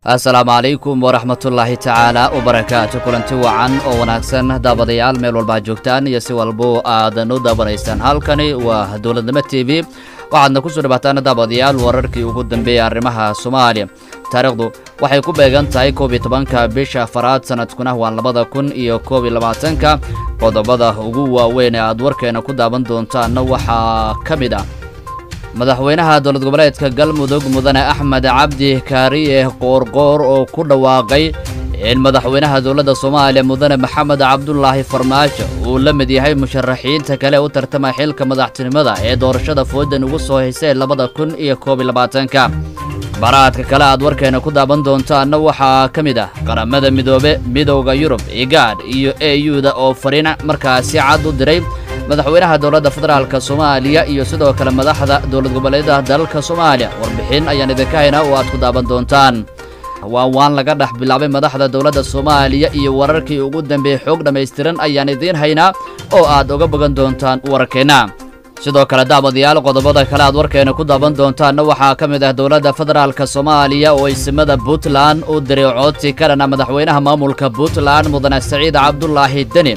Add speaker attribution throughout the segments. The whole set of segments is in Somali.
Speaker 1: assalaamu calaykum waraxmatullaahi tacaala wabarakaatu kulanti wacan oo wanaagsan daabadayaal meel walba joogtaan iyo si walbo aadan u daabanaysaan halkani waa dowladnimo t v waxaadna ku soo dhawaataan daabadayaal wararkii ugu dambeeyay arrimaha soomaaliya taariikhdu waxay ku beegan tahay koob iyo tobanka bisha afaraad sanadkuna waa labada kun iyo koob iyo labaatanka qodobada ugu waaweyn ee aad warkeena ku daaban doontaanna waxaa ka mid ah madaxweynaha dowlad goboleedka galmudug mudane axmed cabdi kaariye qoorqoor oo ku dhawaaqay in madaxweynaha dowladda soomaaliya mudane maxamed cabdulaahi farmaajo uu la mid yahay musharaxiinta kale u tartama xilka madaxtinimada ee doorashada foodan ugu soo haysay labada kun iyo koob iyo labaatanka baraadka kale aad warkeena ku daaban doontaanna waxaa ka mid ah qaramada midoobe midowda yurub igaadh iyo e u-da oo fariin markaasi cad u diray madaxweynaha dowladda federaalka soomaaliya iyo sidoo kale madaxda dowlad goboleedaha dalalka soomaaliya warbixin ayaan idinka haynaa oo aad ku daaban doontaan waa waan laga dhex bilaabay madaxda dowladda soomaaliya iyo wararkii ugu dambeeyey xoog dhammaystiran ayaan idiin haynaa oo aad uga bogan doontaan warkeenna sidoo kale daabadayaal qodobada kale aad warkeena ku daaban doontaanna waxaa ka mid ah dowladda federaalka soomaaliya oo isimada puntland u diray codsi ka dhana madaxweynaha maamulka puntland mudane saciid cabdulaahi deni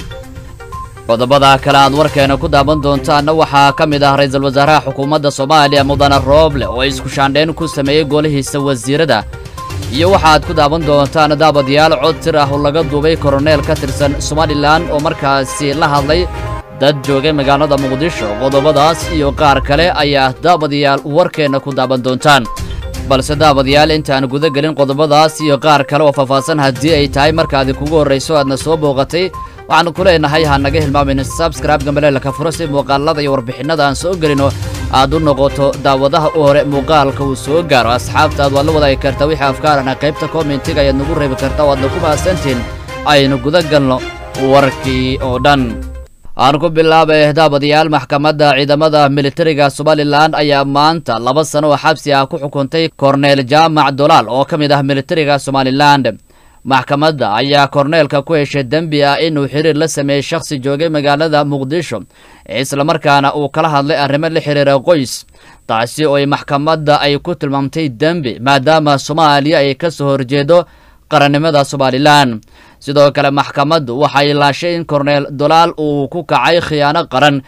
Speaker 1: qodobada kale aad warkeena ku daaban doontaanna waxaa ka mid ah ra-iisul wasaaraha xukuumadda soomaaliya mudane rooble oo isku shaandhayn ku sameeyey golihiisa wasiirada iyo waxaad ku daaban doontaan daabadayaal cod tir ah oo laga duubay koroneel ka tirsan somalilan oo markaasi la hadlay dad joogay magaalada muqdisho qodobadaas iyo qaar kale ayaa daabadayaal warkeenna ku daaban doontaan balse daabadayaal intaan guda gelin qodobadaas iyo qaar kale oo faahfaahsan haddii ay tahay markaadi kugu horrayso aadna soo booqatay waxaanu ku leenahay ha naga hilmaamin sabscribe gambaleelka furo si muuqaalada iyo warbixinnada aan soo gelino aad u noqoto daawadaha u hore muuqaalka uu soo gaaro asxaabtaad waad la wadaagi karta wixii afkaarana qaybta kommentiga ayaad nagu reebi karta waadna ku mahadsantiin aynu guda galno warkii oo dhan aan ku bilaabay daabadayaal maxkamadda ciidamada militariga somalilan ayaa maanta laba sano oo xabsi ah ku xukuntay korneel jaamac dolaal oo ka mid ah militariga somalilan maxkamadda ayaa korneelka ku heshay dembi ah inuu xiriir la sameeyey shakhsi joogay magaalada muqdisho islamarkaana uu kala hadlay arrimo la xiriira qoys taasi oo maxkamadda ay ku tilmaamtay dembi maadaama soomaaliya ay ka soo horjeedo qarannimada somalilan sidoo kale maxkamaddu waxay laashay in korneel dolaal uu ku kacay khiyaano qaran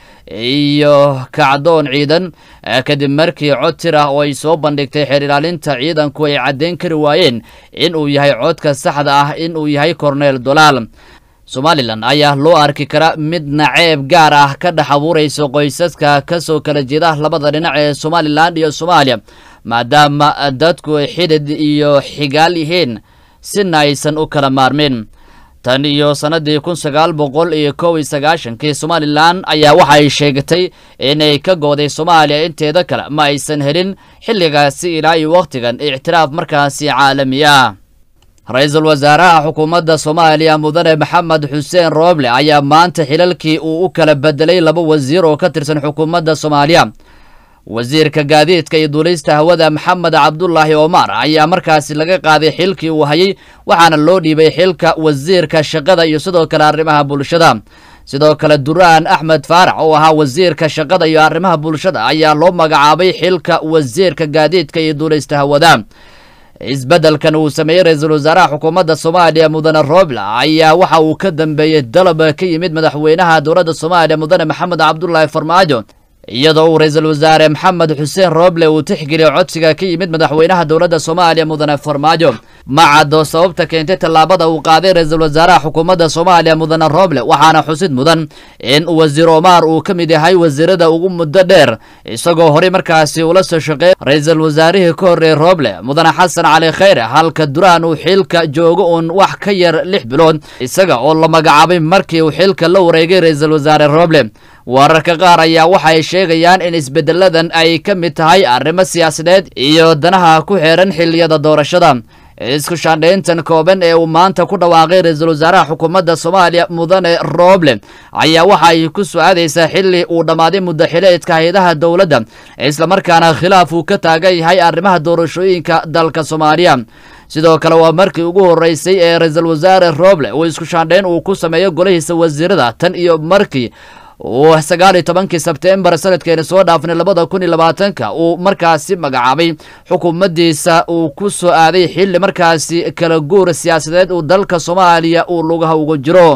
Speaker 1: iyo kacdoon ciidan kadib markii cod tir ah oo ay soo bandhigtay xeer ilaalinta ciidanku ay caddayn kari waayeen in uu yahay codka saxda ah in uu yahay korneel dolaal somalilan ayaa loo arki kara mid naceeb gaar ah ka dhex abuuraysa qoysaska ka soo kala jeeda labada dhinac ee somalilan iyo soomaaliya maadaama dadku xidid iyo xigaal yihiin sina aysan u kala maarmin tan iyo sannadii kun sagaal boqol iyo kow iyo sagaashankii somalilan ayaa waxay sheegatay inay ka gooday soomaaliya inteeda kale ma aysan helin xilligaasi ilaa iyo wakhtigan ictiraaf markaasi caalami ah ra-iisul wasaaraha xukuumadda soomaaliya mudane maxamed xuseen rooble ayaa maanta xilalkii uu u kala bedelay laba wasiir oo ka tirsan xukuumadda soomaaliya wasiirka gaadiidka iyo duulista hawada maxamed cabdulaahi omar ayaa markaasi laga qaaday xilkii uu hayay waxaana loo dhiibay xilka wasiirka shaqada iyo sidoo kale arrimaha bulshada sidoo kale duraan axmed faarax oo ahaa wasiirka shaqada iyo arrimaha bulshada ayaa loo magacaabay xilka wasiirka gaadiidka iyo duulista hawada isbeddelkan uu sameeyey ra-iisul wasaaraha xukuumadda soomaaliya mudane roble ayaa waxa uu ka dambeeyey dalab ka yimid madaxweynaha dowladda soomaaliya mudane maxamed cabdulaahi farmaajo iyadoo uu ra-iisul wasaare maxamed xuseen rooble uu tixgeliyey codsiga ka yimid madaxweynaha dowladda soomaaliya mudane farmaajo ma caddo sababta keentay tallaabada uu qaaday ra-iisul wasaaraha xukuumadda soomaaliya mudane rooble waxaana xusid mudan in wasiir omar uu ka mid yahay wasiirada ugu muddo dheer isagoo horey markaasi ula soo shaqeey ra-iisul wasaarihii ka horreeyey rooble mudane xasan cali khayre halka duraan uu xilka joogo uun wax ka yar lix bilood isaga oo la magacaabay markii uu xilka la wareegay ra-iisul wasaare rooble wararka qaar ayaa waxay sheegayaan in isbeddeladan ay ka mid tahay arrimo siyaasadeed iyo danaha ku xeeran xilliyada doorashada isku shaandhayntan kooban ee uu maanta ku dhawaaqay ra-iisul wasaaraha xukuumadda soomaaliya mudane rooble ayaa waxa ay ku su-aadaysaa xilli uu dhammaaday muddaxileedka hay-adaha dowladda islamarkaana khilaaf uu ka taagan yahay arrimaha doorashooyinka dalka soomaaliya sidoo kale waa markii ugu horreysay ee ra-iisul wasaare rooble uu isku shaandhayn uu ku sameeyo golihiisa wasiirada tan iyo markii uu sagaal iyo tobankii sebtembar sanadkeena soo dhaafnay labada kun iyo labaatanka uu markaasi magacaabay xukuumaddiisa uu ku soo aaday xilli markaasi kala guur siyaasadeed uu dalka soomaaliya uu lugaha uga jiro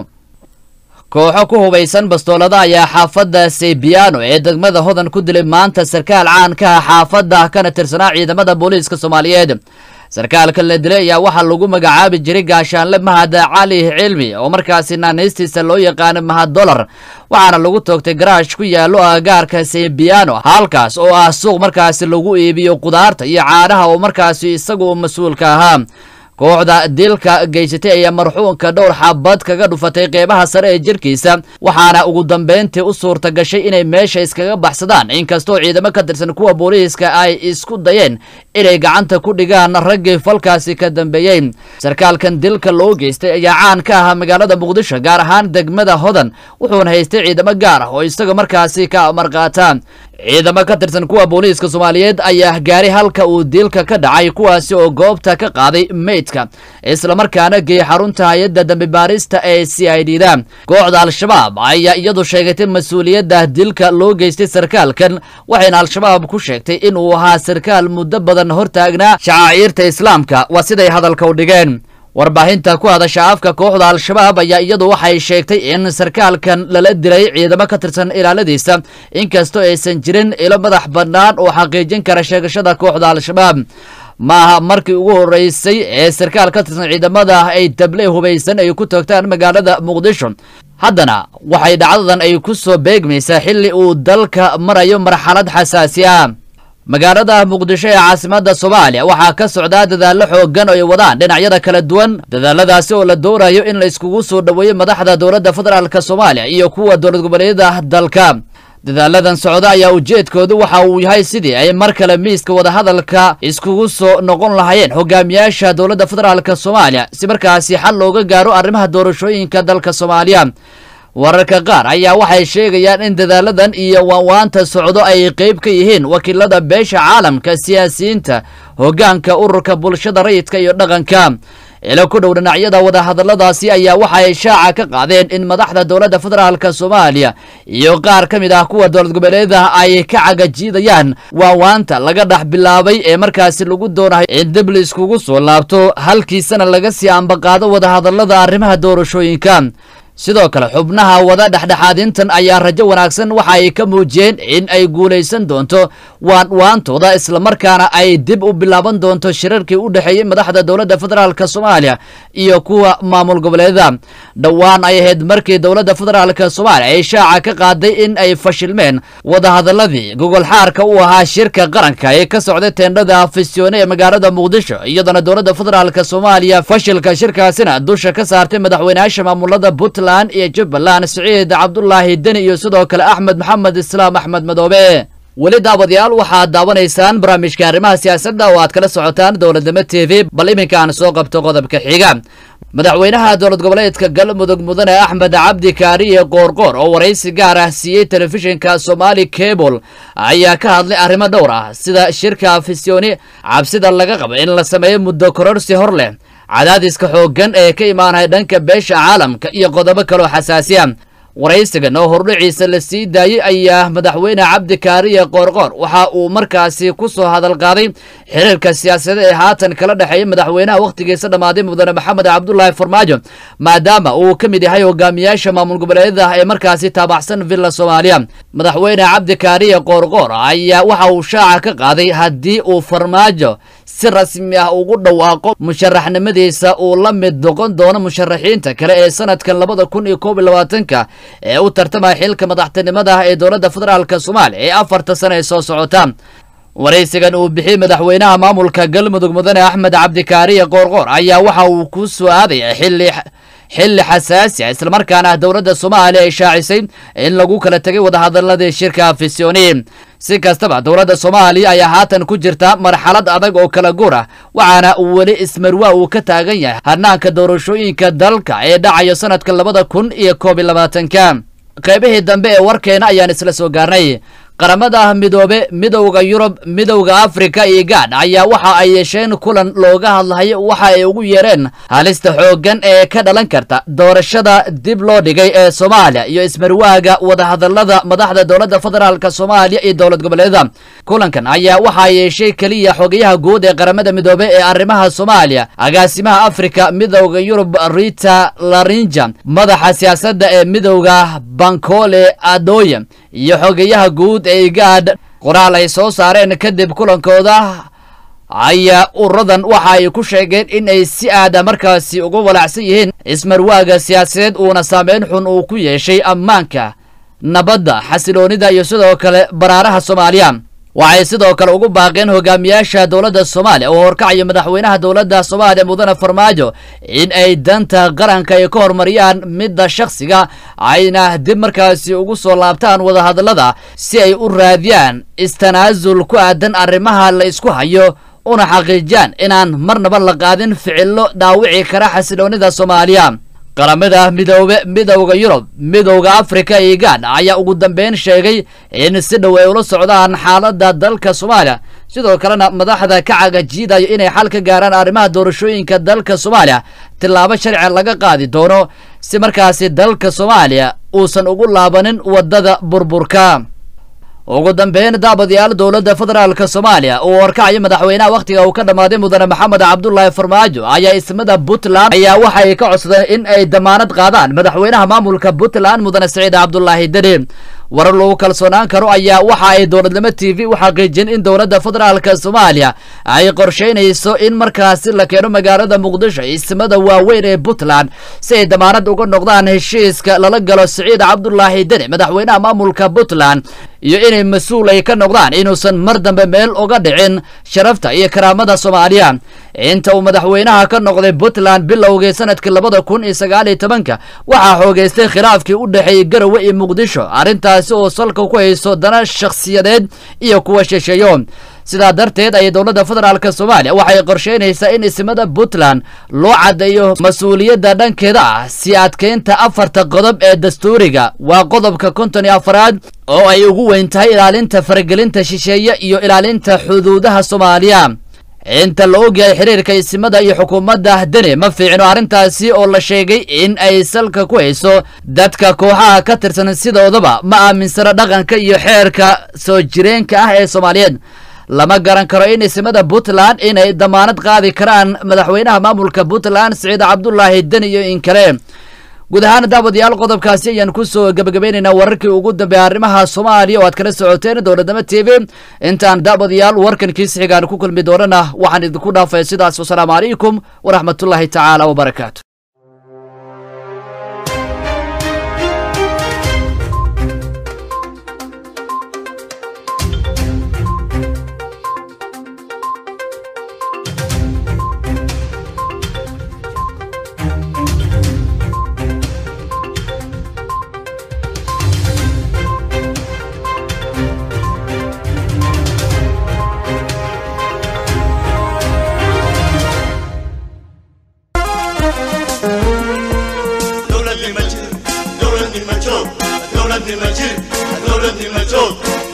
Speaker 1: kooxo ku hubaysan bastoolada ayaa xaafadda seybiano ee degmada hodan ku dilay maanta sarkaal caan ka ah xaafadda kana tirsanaa ciidamada booliiska soomaaliyeed sarkaalka la dilay ayaa waxaa lagu magacaabi jiray gaashaanle mahad cali cilmi oo markaasi naanaystiisa loo yaqaano mahad dolar waxaana lagu toogtay garaash ku yaallo agagaarka seybiano halkaas oo ah suuq markaasi lagu iibiyo qudaarta iyo caanaha oo markaasi isagu mas-uulka ahaa kooxda dilka geysatay ayaa marxuunka dhowr xabad kaga dhufatay qeybaha sare ee jirkiisa waxaana ugu dambeyntii u suurta gashay inay meesha iskaga baxsadaan inkastoo ciidamo ka tirsan kuwa booliiska ay isku dayeen inay gacanta ku dhigaan raggii falkaasi ka dambeeyey sarkaalkan dilka loo geystay ayaa caan ka ahaa magaalada muqdisho gaar ahaan degmada hodan wuxuuna haystay ciidamo gaar ah oo isaga markaasi ka amarqaata ciidamo ka tirsan kuwa booliiska soomaaliyeed ayaa gaaray halka uu dilka ka dhacay kuwaasi oo goobta ka qaaday meydka islamarkaana geeyey xarunta hay-adda dambi baarista ee c i d da kooxda al-shabaab ayaa iyadu sheegatay mas-uuliyadda dilka loo geystay sarkaalkan waxayna al-shabaab ku sheegtay inuu ahaa sarkaal muddo badan hortaagnaa shacaaciirta islaamka waa siday hadalka u dhigeen warbaahinta ku hadasha afka kooxda al-shabaab ayaa iyadu waxay sheegtay in sarkaalkan lala dilay ciidamo ka tirsan ilaaladiisa inkastoo aysan jirin ilo madax bannaan oo xaqiijin kara sheegashada kooxda al-shabaab maaha markii ugu horeysay ee sarkaal ka tirsan ciidamada ay dable hubaysan ay ku toogtaan magaalada muqdisho haddana waxay dhacdadan ay ku soo beegmaysaa xilli uu dalka marayo marxalad xasaasi ah magaalada muqdisho ee caasimadda soomaaliya waxaa ka socdaa dadaallo xoogan oo ay wadaan dhinacyada kala duwan dadaaladaasi oo la doonayo in la iskugu soo dhoweeyo madaxda dowladda federaalk soomaaliya iyo kuwa dowlad goboleedyada dalka dadaaladan socda ayaa ujeedkoodu waxa uu yahay sidii ay mar kale miiska wadahadalka iskugu soo noqon lahayeen hogaamiyaasha dowladda federaalk soomaaliya si markaasi xal looga gaaro arrimaha doorashooyinka dalka soomaaliya wararka qaar ayaa waxay sheegayaan in dadaaladan iyo waanwaanta socdo ay qeyb ka yihiin wakiilada beesha caalamka siyaasiyiinta hoggaanka ururka bulshada rayidka iyo dhaqanka ilo ku dhow dhinacyada wadahadalladaasi ayaa waxay shaaca ka qaadeen in madaxda dowladda federaalk soomaaliya iyo qaar ka mid ah kuwa dowlad goboleedaha ay ka cagajiidayaan waawaanta laga dhex bilaabay ee markaasi lagu doonayo in dib la iskugu soo laabto halkiisana laga sii ambaqaado wadahadallada arrimaha doorashooyinka sidoo kale xubnaha wada dhexdhexaadintan ayaa rajo wanaagsan waxa ay ka muujiyeen in ay guulaysan doonto waanwaantooda islamarkaana ay dib u bilaaban doonto shirarkii u dhexeeyey madaxda dowladda federaalk soomaaliya iyo kuwa maamul goboleeda dhowaan ay ahayd markii dowladda federaalk soomaaliya ay shaaca ka qaaday in ay fashilmeen wadahadaladii gogol xaarka u ahaa shirka qaranka ee ka socday teendhada afisyoone ee magaalada muqdisho iyadana dowladda federaalk soomaaliya fashilka shirkaasina dusha ka saartay madaxweynayaasha maamulada puntland iyo jubbaland siciid cabdulaahi deni iyo sidoo kale axmed maxamed islaam axmed madoobe weli daawadayaal waxaad daawanaysaan barnaamijka arrimaha siyaasadda oo aad kala socotaan dowladnimo t v bal iminka aan soo qabto qodobka xiga madaxweynaha dowlad goboleedka galmudug mudane axmed cabdi kaariye qoorqoor oo waraysi gaar ah siiyey telefishinka somali cable ayaa ka hadlay arrimo dhowr ah sida shirka afisyooni cabsida laga qabo in la sameeyo muddo kororsi hor leh cadaadiska xooggan ee ka imaanaya dhanka beesha caalamka iyo qodobo kaloo xasaasiya waraysigan oo hordhiciisa la sii daayey ayaa madaxweyne cabdi kaariye qoorqoor waxa uu markaasi ku soo hadal qaaday xiriirka siyaasadeed ee haatan kala dhexeeya madaxweynaha wakhtigiisa dhammaaday mudane maxamed cabdulaahi farmaajo maadaama uu ka mid yahay hogaamiyaasha maamul goboleedyada ee markaasi taabacsan villa soomaaliya madaxweyne cabdi kaariye qoorqoor ayaa waxa uu shaaca ka qaaday haddii uu farmaajo si rasmi ah ugu dhawaaqo musharaxnimadiisa uu la mid noqon doono musharaxiinta kale ee sanadkan labada kun iyo koob iyo labaatanka ee u tartamaya xilka madaxtinimada ee dowladda federaalk soomaaliya ee afarta sano ee soo socota waraysigan uu bixiyey madaxweynaha maamulka galmudug mudane axmed cabdikaariye qoorqoor ayaa waxa uu ku soo aadaya xilli xilli xasaasi ah islamarkaana dowladda soomaaliya ay shaacisay in lagu kala tegay wadahadaladii shirka afisyooni si kastaba dowladda soomaaliya ayaa haatan ku jirta marxalad adag oo kala guur ah waxaana weli ismarwaa uu ka taagan yahay hanaanka doorashooyinka dalka ee dhacayo sanadka labada kun iyo koob iyo labaatanka qaybihii dambe ee warkeena ayaan isla soo gaarnay qaramada midoobe midowda yurub midowda afrika iyo gaadh ayaa waxa ay yeesheen kulan looga hadlayo waxa ay ugu yeereen halista xooggan ee ka dhalan karta doorashada dib loo dhigay ee soomaaliya iyo ismarwaaga wadahadalada madaxda dowladda federaalk soomaaliya iyo dowlad goboleeda kulankan ayaa waxaa yeeshay keliya xogayaha guud ee qaramada midoobe ee arrimaha soomaaliya agaasimaha afrika midowda yurub rita larinja madaxa siyaasadda ee midowda bankole adoye iyo xogayaha guud ee igaadh qoraal ay soo saareen kadib kulankooda ayaa uradan waxa ay ku sheegeen in ay si aada markaasi uga walacsan yihiin ismarwaaga siyaasadeed uuna saameyn xun uu ku yeeshay ammaanka nabadda xasiloonida iyo sidoo kale baraaraha soomaaliya waxay sidoo kale ugu baaqeen hogaamiyaasha dowladda soomaaliya oo horkacayo madaxweynaha dowladda soomaaliya mudane farmaajo in ay danta qaranka ay ka horumariyaan midda shakhsiga ayna dib markaasi ugu soo laabtaan wadahadallada si ay u raadiyaan istanaasul ku aadan arrimaha la isku hayo una xaqiijiyaan inaan marnaba la qaadin ficillo dhaawici kara xasiloonida soomaaliya qaramada midoobe midowda yurub midowda afrika iyo gaadh ayaa ugu dambeyn sheegay in si dhow ay ula socdaan xaaladda dalka soomaaliya sidoo kalena madaxda ka cagajiidayo inay xal ka gaaraan arrimaha doorashooyinka dalka soomaaliya tillaabo sharci laga qaadi doono si markaasi dalka soomaaliya uusan ugu laabanin waddada burburka ugu dambeyn daabadayaal dowladda federaalk soomaaliya uu horkacayo madaxweynaha wakhtiga uu ka dhammaaday mudane maxamed cabdulaahi farmaajo ayaa ismada puntland ayaa waxay ka codsadeen in ay damaanad qaadaan madaxweynaha maamulka puntland mudane saciid cabdulaahi deni warar lagu kalsoonaan karo ayaa waxa ay dowladnimo t v u xaqiijiyeen in dowladda federaalk soomaaliya ay qorshaynayso in markaasi la keeno magaalada muqdisho ismada waaweyn ee puntland si ay damaanad uga noqdaan heshiiska lala galo saciid cabdulaahi deni madaxweynaha maamulka puntland iyo inay mas-uul ay ka noqdaan inuusan mar dambe meel uga dhicin sharafta iyo karaamada soomaaliya inta uu madaxweynaha ka noqday puntland bilowgii sanadkii labada kun iyo sagaal iyo tobanka waxaa xoogeystay khilaafkii u dhexeeyey garowe iyo muqdisho arrintaasi oo salka ku hayso dana shakhsiyadeed iyo kuwa shisheeyo sidaa darteed ayay dowladda federaalk soomaaliya waxay qorsheynaysaa in ismada puntland loo caddeeyo mas-uuliyadda dhankeeda ah si adkeynta afarta qodob ee dastuuriga waa qodobka konton iyo afaraad oo ay ugu weyn tahay ilaalinta faragelinta shisheeye iyo ilaalinta xuduudaha soomaaliya inta la ogyahay xiriirka isimada iyo xukuumadda deni ma fiicno arrintaasi oo la sheegay in ay salka ku hayso dadka kooxaha ka tirsan sidoodaba ma aaminsano dhaqanka iyo xeerka soo jireenka ah ee soomaaliyeed lama garan karo in isimada puntland inay damaanad qaadi karaan madaxweynaha maamulka puntland siciid cabdulaahi deni iyo in kale guud ahaan daawadayaal qodobkaasi ayaan kusoo gebagabaynaynaa wararkii ugu dambeeya arrimaha soomaaliya oo aad kala socoteen dowladnimo t v intaan daawadayaal warkan kiisi xigaan ku kulmi doonana waxaan idinku dhaafay sidaas wasalaamu calaykum waraxmatullaahi tacaala wabarakaatu
Speaker 2: دولت نمجر دولت نمجر دولت نمجر